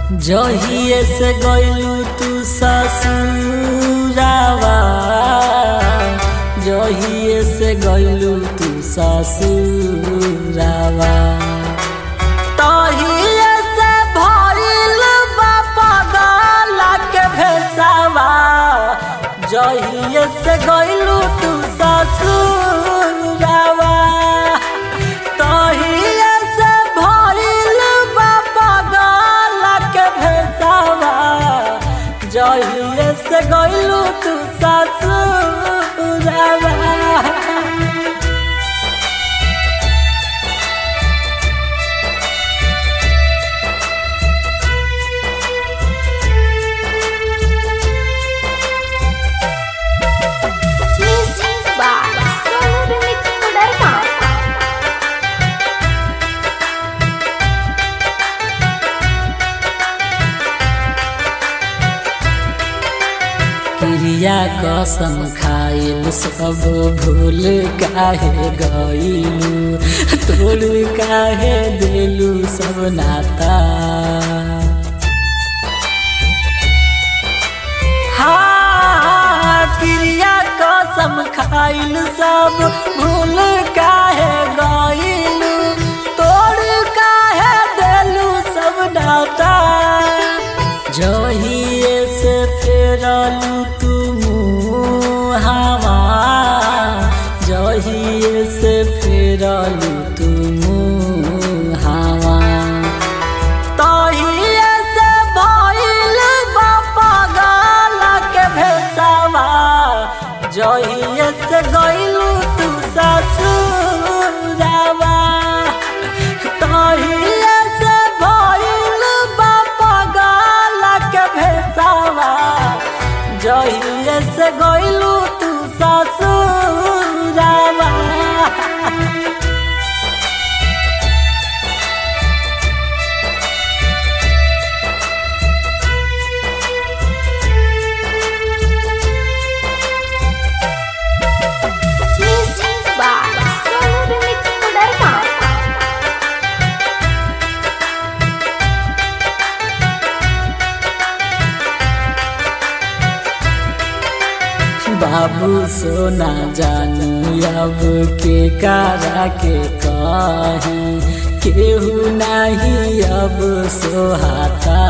जहिए से गइलू तू ससुरावा जहिए से गइलू तू ससुरावा तहिए से भइल बा पगला के भेसावा जहिए से गइलू तू ससुरावा तहिए से भइल बा पगला के भेसावा जहिए से गइलू तू ससुरावा Music by Sonu Remix Kudarma. क्रिया कसम खाइल सब भूल काहे गइलू तोड़ काहे देलू सब नाता हाँ, क्रिया कसम खाइल सब भूल काहे गइलू तोड़ काहे देलू सब नाता जहिए से फेरलू तू हवा जहिए से फेरलू तू हवा तहिए से भइल बा पागल के भेसावा जहिए से गइलू तू ससुरावा तहिए से भइल बा पागल के भेसावा जहिए से गइलू तू ससुरावा Music by Sonu Remix Kudarma. बाबू सोना जानू अब के कारा के कही केहू नहीं अब सोहाता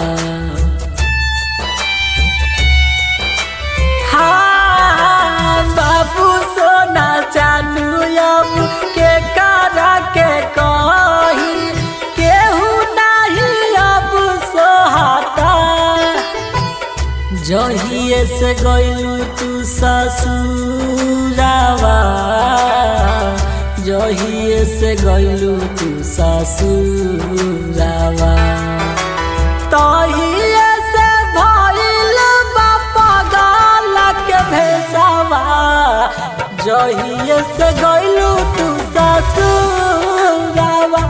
हाँ, बाबू सोना जानू अब के कारा के कही केहू नहीं अब सोहाता जहिए से गइलू तू ससुरावा जहिए से गइलू तू ससुरावा तहिए से भइल बा पागल के भेसावा जहिए से गइलू तू ससुरावा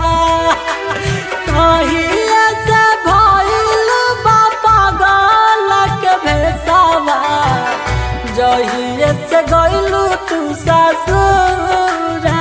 तहिए से भइल बा पागल के भेसावा जहिए से गइलू तू ससुरावा